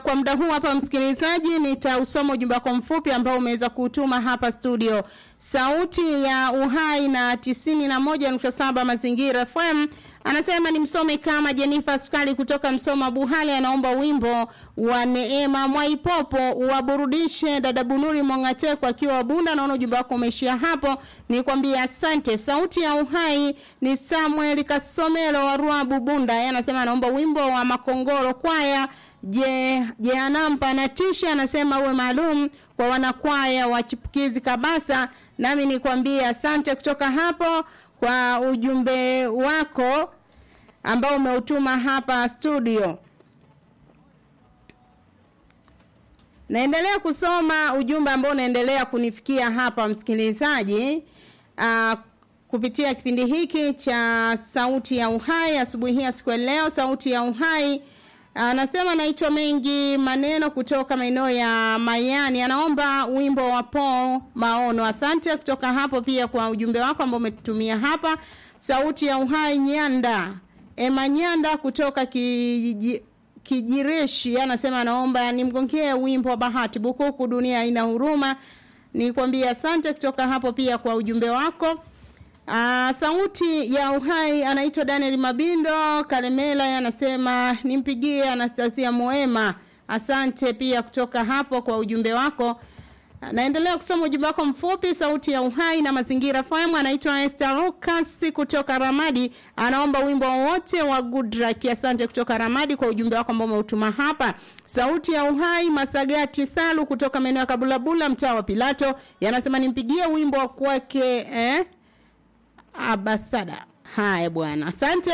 kwa muda huu hapa msikilizaji, nitausoma ujumbe wako mfupi ambao umeweza kutuma hapa studio. Sauti ya Uhai na tisini na moja nukta saba Mazingira FM anasema ni msome kama Jenifa Sukali kutoka Msoma Buhale, anaomba wimbo wa Neema Mwaipopo waburudishe dada Bunuri Mongateko akiwa Bunda. Naona ujumbe wako umeishia hapo, nikwambie asante. Sauti ya Uhai ni Samuel Kasomelo wa Ruabu Bunda, yeye anasema anaomba wimbo wa Makongoro kwaya je je anampa na tisha anasema uwe maalum kwa wanakwaya wa chipukizi kabasa nami nikwambie asante kutoka hapo kwa ujumbe wako ambao umeutuma hapa studio naendelea kusoma ujumbe ambao unaendelea kunifikia hapa msikilizaji uh, kupitia kipindi hiki cha sauti ya uhai asubuhi hii ya siku ya leo sauti ya uhai Anasema naitwa mengi maneno kutoka maeneo ya Mayani. Anaomba wimbo wa Paul Maono. Asante kutoka hapo pia kwa ujumbe wako ambao umetutumia hapa. Sauti ya Uhai Nyanda. Ema Nyanda kutoka kiji, Kijireshi anasema anaomba nimgongee wimbo wa Bahati Bukuku dunia haina huruma. Nikwambie asante kutoka hapo pia kwa ujumbe wako. Uh, sauti ya uhai anaitwa Daniel Mabindo Kalemela anasema nimpigie Anastasia Moema. Asante pia kutoka hapo kwa ujumbe wako. Naendelea kusoma ujumbe wako mfupi sauti ya uhai na mazingira FM anaitwa Esther Lucas kutoka Ramadi anaomba wimbo wote wa Goodluck asante kutoka Ramadi kwa ujumbe wako ambao umeutuma hapa sauti ya uhai Masagati Salu kutoka maeneo ya Kabulabula mtaa wa Pilato yanasema nimpigie wimbo wa kwake eh Abasada. Haya bwana, asante.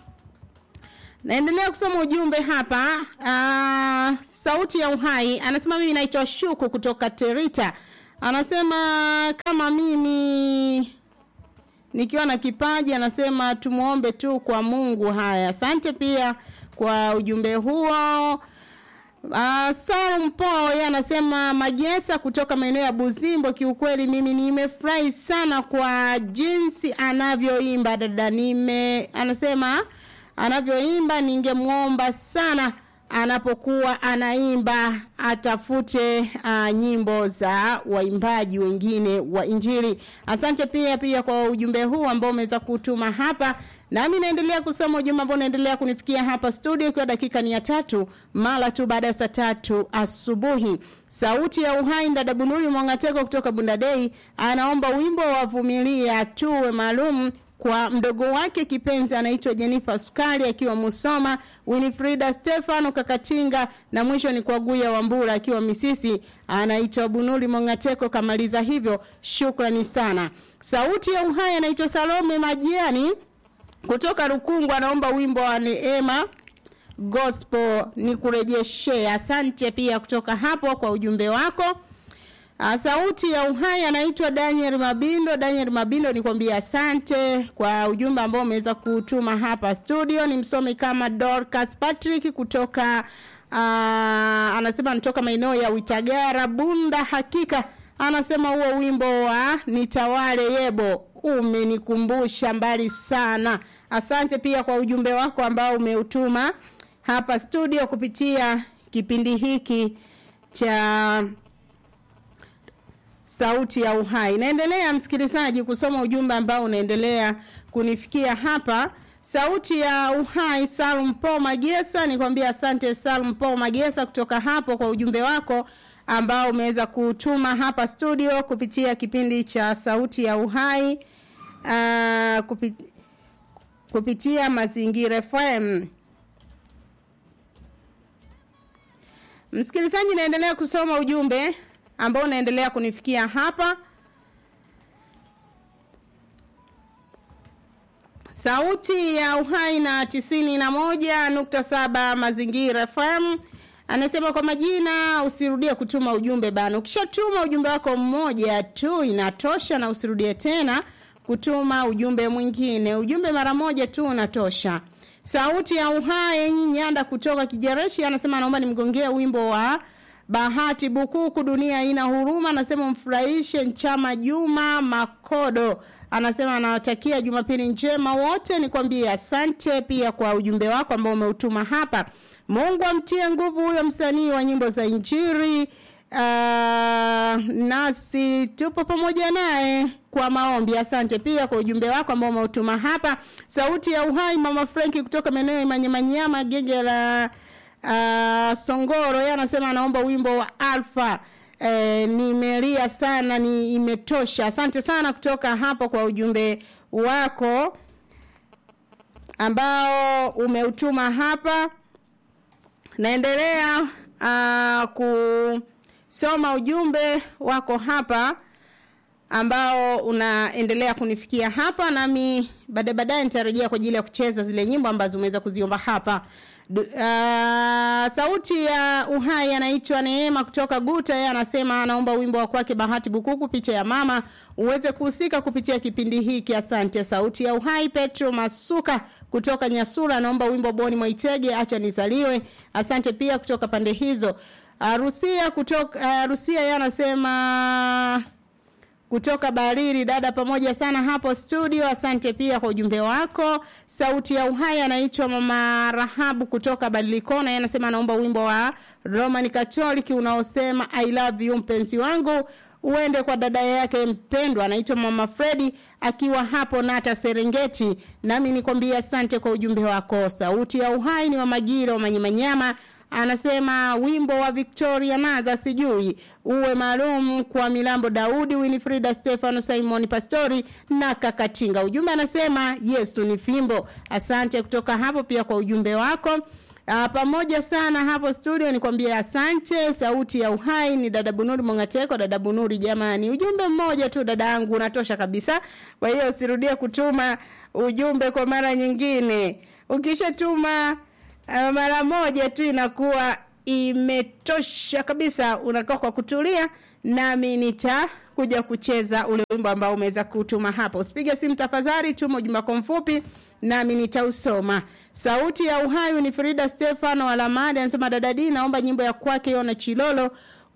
Naendelea kusoma ujumbe hapa. Uh, sauti ya uhai anasema mimi naitwa Shuku kutoka Terita. Anasema kama mimi nikiwa na kipaji anasema tumuombe tu kwa Mungu. Haya, asante pia kwa ujumbe huo. Uh, Salum Paul yeye anasema Magesa kutoka maeneo ya Buzimbo, kiukweli mimi nimefurahi sana kwa jinsi anavyoimba dada, nime anasema anavyoimba, ningemwomba sana anapokuwa anaimba atafute uh, nyimbo za waimbaji wengine wa Injili. Asante pia pia kwa ujumbe huu ambao umeweza kutuma hapa. Nami naendelea kusoma ujumbe ambao unaendelea kunifikia hapa studio ikiwa dakika ni ya tatu mara tu baada ya saa tatu asubuhi. Sauti ya uhai dada Bunuri Mwangateko kutoka Bundadei anaomba wimbo wa vumilia tuwe maalum kwa mdogo wake kipenzi anaitwa Jennifer Sukali akiwa Musoma, Winifrida Stefano Kakatinga na mwisho ni kwa Guya Wambura akiwa Misisi, anaitwa Bunuli Mongateko kamaliza hivyo. Shukrani sana. Sauti ya uhai anaitwa Salome Majiani kutoka Rukungu anaomba wimbo wa Neema Gospel ni kurejeshea. Asante pia kutoka hapo kwa ujumbe wako. Uh, sauti ya uhai anaitwa Daniel Mabindo. Daniel Mabindo nikwambia asante kwa ujumbe ambao umeweza kutuma hapa studio. Ni msomi kama Dorcas Patrick kutoka uh, anasema anatoka maeneo ya Witagara Bunda. Hakika anasema huo wimbo wa Nitawale Yebo umenikumbusha mbali sana. Asante pia kwa ujumbe wako ambao umeutuma hapa studio kupitia kipindi hiki cha sauti ya uhai. Naendelea msikilizaji kusoma ujumbe ambao unaendelea kunifikia hapa. Sauti ya uhai Salum Po Magesa, nikwambia asante Salum Po Magesa kutoka hapo kwa ujumbe wako ambao umeweza kutuma hapa studio kupitia kipindi cha sauti ya uhai uh, kupit, kupitia mazingira FM. Msikilizaji, naendelea kusoma ujumbe ambao unaendelea kunifikia hapa. Sauti ya uhai na tisini na moja nukta saba mazingira FM anasema kwa majina, usirudie kutuma ujumbe bana. Ukishatuma ujumbe wako mmoja tu inatosha, na usirudie tena kutuma ujumbe mwingine. Ujumbe mara moja tu unatosha. Sauti ya uhai Nyanda kutoka Kijereshi anasema anaomba nimgongee wimbo wa Bahati Bukuku, dunia ina huruma. Anasema mfurahishe Nchama Juma Makodo. Anasema anawatakia Jumapili njema wote. Nikwambie asante pia kwa ujumbe wako ambao umeutuma hapa. Mungu amtie nguvu huyo msanii wa nyimbo za Injili. Uh, nasi tupo pamoja naye kwa maombi. Asante pia kwa ujumbe wako ambao umeutuma hapa. Sauti ya Uhai, Mama Franki kutoka maeneo ya Manyamanyama, genge la uh, Songoro, yeye anasema anaomba wimbo wa Alpha. E, nimelia sana, ni imetosha. Asante sana kutoka hapo kwa ujumbe wako ambao umeutuma hapa. Naendelea uh, kusoma ujumbe wako hapa ambao unaendelea kunifikia hapa, nami baadaye baadaye nitarejea kwa ajili ya kucheza zile nyimbo ambazo umeweza kuziomba hapa. Du, uh, sauti ya uhai anaitwa Neema kutoka Guta. Yeye anasema anaomba wimbo wa kwake Bahati Bukuku, picha ya mama, uweze kuhusika kupitia kipindi hiki. Asante. Sauti ya uhai Petro Masuka kutoka Nyasura anaomba wimbo Boni Mwaitege, acha nizaliwe. Asante pia kutoka pande hizo. Uh, Rusia kutoka uh, Rusia yeye anasema kutoka Bariri, dada pamoja sana hapo studio. Asante pia kwa ujumbe wako. Sauti ya uhai anaitwa Mama Rahabu kutoka Badilikona, yeye anasema anaomba wimbo wa Roman Catholic unaosema I love you mpenzi wangu uende kwa dada yake mpendwa anaitwa Mama Fredi akiwa hapo Nata Serengeti. Nami nikwambia asante kwa ujumbe wako. Sauti ya uhai ni Mama Jira wa Manyamanyama anasema wimbo wa Victoria Naza sijui uwe maalum kwa Milambo Daudi, Winifrida Stefano, Simon Pastori na Kakatinga. Ujumbe anasema Yesu ni fimbo. Asante kutoka hapo pia kwa ujumbe wako. Uh, pamoja sana hapo studio nikwambia asante. Sauti ya uhai ni dada Bunuri Mongateko. Dada Bunuri, jamani, ujumbe mmoja tu dada yangu unatosha kabisa. Kwa hiyo usirudie kutuma ujumbe kwa mara nyingine. Ukishatuma uh, mara moja tu inakuwa imetosha kabisa. Unakaa kwa kutulia, nami nitakuja kucheza ule wimbo ambao umeweza kutuma hapa. Usipige simu tafadhali, tuma ujumbe wako mfupi nami nitausoma. Sauti ya uhai ni Frida Stefano Alamadi anasema dada D, naomba nyimbo ya kwake Yona Chilolo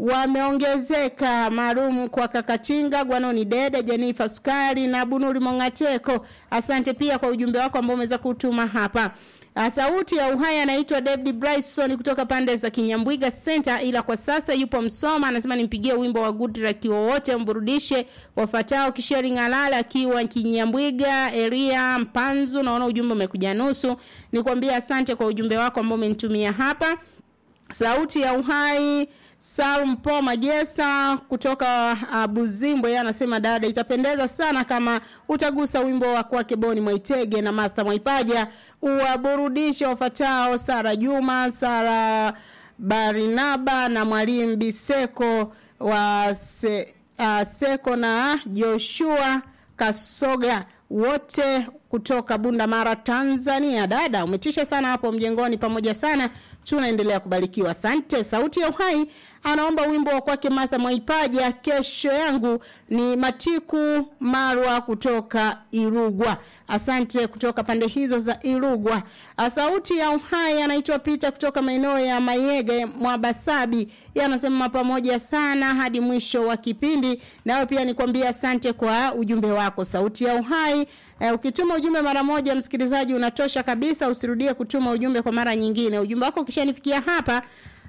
wameongezeka maalum kwa Kakatinga, Gwanoni Dede, Jenifa Sukari na Bunuri Mongateko. Asante pia kwa ujumbe wako ambao umeweza kutuma hapa. Sauti ya uhai anaitwa David Bryson kutoka pande za Kinyambwiga Center, ila kwa sasa yupo Msoma. Anasema nimpigie wimbo wa Good Luck wowote mburudishe wafatao Kisheri Ngalala akiwa Kinyambwiga, Eria Mpanzu. Naona ujumbe umekuja nusu. Nikwambia asante kwa ujumbe wako ambao umenitumia hapa. Sauti ya uhai Salum Po Magesa kutoka uh, Buzimbwe yeye anasema dada, itapendeza sana kama utagusa wimbo wa kwake Boni Mwaitege na Martha Mwaipaja uwaburudishe wafatao Sara Juma, Sara Barinaba na Mwalimu Biseko wa se, uh, Seko na Joshua Kasoga wote kutoka Bunda Mara Tanzania. Dada, umetisha sana hapo mjengoni, pamoja sana tunaendelea kubarikiwa. Asante. Sauti ya Uhai anaomba wimbo wa kwake Martha Mwaipaja, kesho yangu ni Matiku Marwa kutoka Irugwa. Asante kutoka pande hizo za Irugwa. Sauti ya Uhai anaitwa Pita kutoka maeneo ya Mayege Mwabasabi, yeye anasema pamoja sana hadi mwisho wa kipindi. Nawe pia nikwambia asante kwa ujumbe wako. Sauti ya Uhai Eh, ukituma ujumbe mara moja msikilizaji unatosha kabisa, usirudie kutuma ujumbe kwa mara nyingine. Ujumbe wako ukishanifikia hapa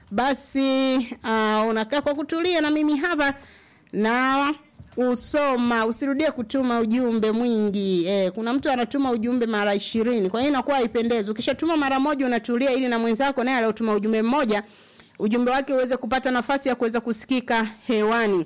basi uh, unakaa kwa kutulia na mimi hapa na usoma, usirudie kutuma ujumbe mwingi. Eh, kuna mtu anatuma ujumbe mara ishirini, kwa hiyo inakuwa haipendezi. Ukishatuma mara moja unatulia, ili na mwenzako naye aliotuma ujumbe mmoja ujumbe wake uweze kupata nafasi ya kuweza kusikika hewani.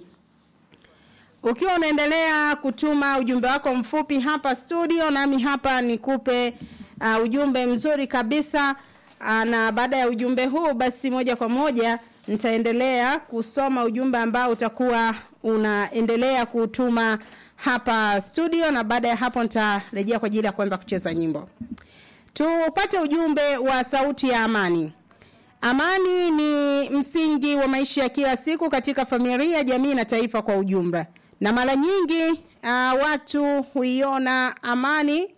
Ukiwa unaendelea kutuma ujumbe wako mfupi hapa studio, nami hapa nikupe uh, ujumbe mzuri kabisa uh, na baada ya ujumbe huu basi moja kwa moja nitaendelea kusoma ujumbe ambao utakuwa unaendelea kutuma hapa studio, na baada ya hapo nitarejea kwa ajili ya kuanza kucheza nyimbo. Tupate ujumbe wa sauti ya amani. Amani ni msingi wa maisha ya kila siku katika familia, jamii na taifa kwa ujumla na mara nyingi uh, watu huiona amani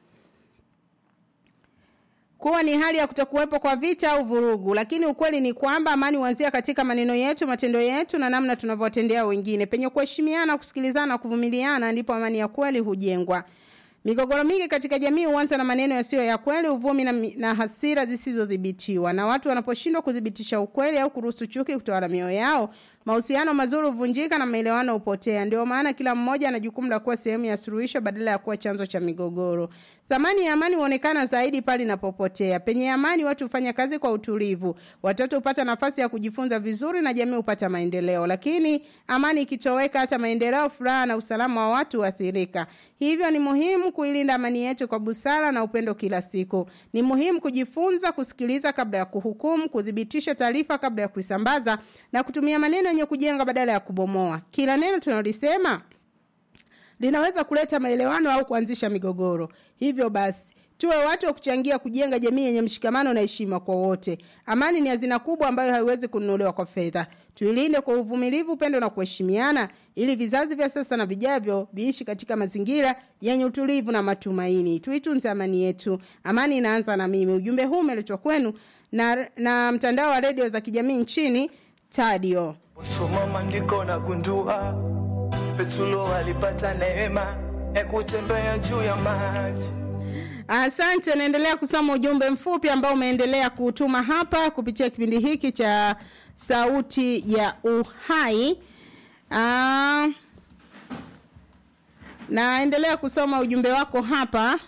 kuwa ni hali ya kutokuwepo kwa vita au vurugu, lakini ukweli ni kwamba amani huanzia katika maneno yetu, matendo yetu na namna tunavyowatendea wengine. Penye kuheshimiana, kusikilizana na kuvumiliana, ndipo amani ya kweli hujengwa. Migogoro mingi katika jamii huanza na maneno yasiyo ya kweli, uvumi na, na hasira zisizodhibitiwa, na watu wanaposhindwa kudhibitisha ukweli au kuruhusu chuki kutawala mioyo yao, mahusiano mazuri huvunjika na maelewano hupotea. Ndio maana kila mmoja ana jukumu la kuwa sehemu ya suluhisho badala ya kuwa chanzo cha migogoro. Thamani ya amani huonekana zaidi pale inapopotea. Penye amani, watu hufanya kazi kwa utulivu, watoto hupata nafasi ya kujifunza vizuri na jamii hupata maendeleo. Lakini amani ikitoweka, hata maendeleo, furaha na usalama wa watu huathirika. Hivyo ni muhimu kuilinda amani yetu kwa busara na upendo kila siku. Ni muhimu kujifunza kusikiliza kabla ya kuhukumu, kuthibitisha taarifa kabla ya kuisambaza na kutumia maneno yenye kujenga badala ya kubomoa. Kila neno tunalolisema linaweza kuleta maelewano au kuanzisha migogoro. Hivyo basi tuwe watu wa kuchangia kujenga jamii yenye mshikamano na heshima kwa wote. Amani ni hazina kubwa ambayo haiwezi kununuliwa kwa fedha. Tuilinde kwa uvumilivu, upendo na kuheshimiana, ili vizazi vya sasa na vijavyo viishi katika mazingira yenye utulivu na matumaini. Tuitunze amani yetu. Amani inaanza na mimi. Ujumbe huu umeletwa kwenu na, na mtandao wa redio za kijamii nchini Tadio. Soma maandiko na gundua Petro alipata neema ya kutembea juu ya maji. Asante, naendelea kusoma ujumbe mfupi ambao umeendelea kutuma hapa kupitia kipindi hiki cha Sauti ya Uhai. Aa, naendelea kusoma ujumbe wako hapa.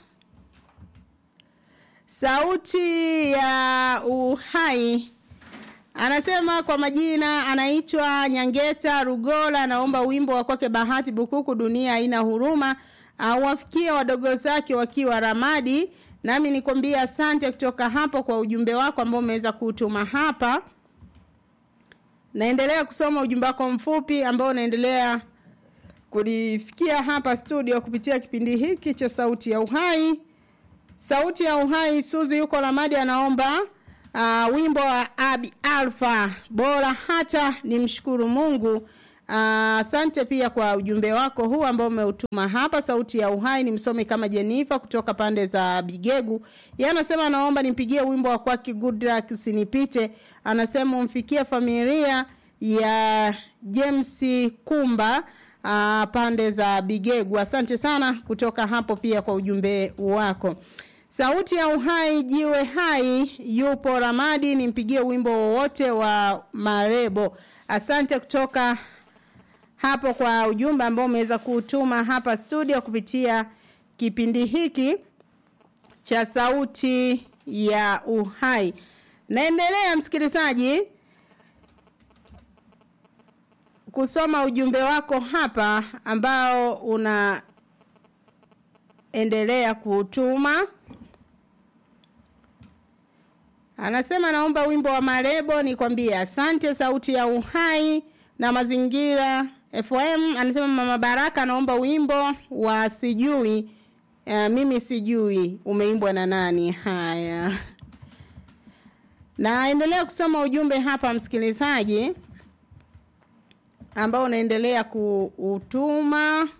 Sauti ya Uhai anasema kwa majina anaitwa Nyangeta Rugola, anaomba wimbo wa kwake Bahati Bukuku, dunia haina huruma, awafikie wadogo zake wakiwa Ramadi. Nami nikwambia asante kutoka hapo kwa ujumbe wako ambao umeweza kutuma hapa. Naendelea kusoma ujumbe wako mfupi ambao unaendelea kulifikia hapa studio kupitia kipindi hiki cha Sauti ya Uhai. Sauti ya Uhai, Suzi yuko Ramadi anaomba uh, wimbo wa Abi Alfa bora hata nimshukuru Mungu. Asante uh, pia kwa ujumbe wako huu ambao umeutuma hapa. Sauti ya Uhai ni msomi kama Jenifa kutoka pande za Bigegu. Yeye anasema anaomba nimpigie wimbo wa kwake Good Luck usinipite. Anasema umfikie familia ya James Kumba uh, pande za Bigegu. Asante sana kutoka hapo pia kwa ujumbe wako. Sauti ya Uhai jiwe hai yupo Ramadi, nimpigie wimbo wowote wa Marebo. Asante kutoka hapo kwa ujumbe ambao umeweza kutuma hapa studio kupitia kipindi hiki cha Sauti ya Uhai. Naendelea msikilizaji kusoma ujumbe wako hapa ambao unaendelea kutuma. Anasema naomba wimbo wa Marebo nikwambie asante sauti ya uhai na mazingira FM. Anasema Mama Baraka anaomba wimbo wa sijui uh, mimi sijui umeimbwa na nani. Haya. Naendelea kusoma ujumbe hapa msikilizaji ambao unaendelea kuutuma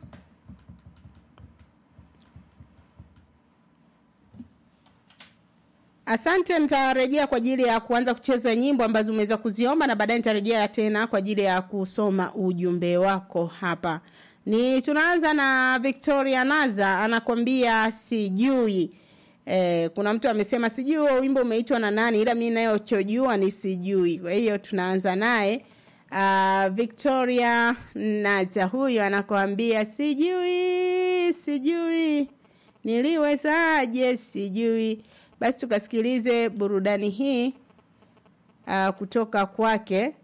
Asante, nitarejea kwa ajili ya kuanza kucheza nyimbo ambazo umeweza kuziomba na baadaye nitarejea tena kwa ajili ya kusoma ujumbe wako hapa. Ni tunaanza na Victoria Naza anakwambia sijui. Eh, kuna mtu amesema sijui huo wimbo umeitwa na nani ila mimi nayo chojua ni sijui. Kwa hiyo tunaanza naye. Uh, Victoria Naza huyo anakuambia sijui sijui niliwezaje sijui basi tukasikilize burudani hii uh, kutoka kwake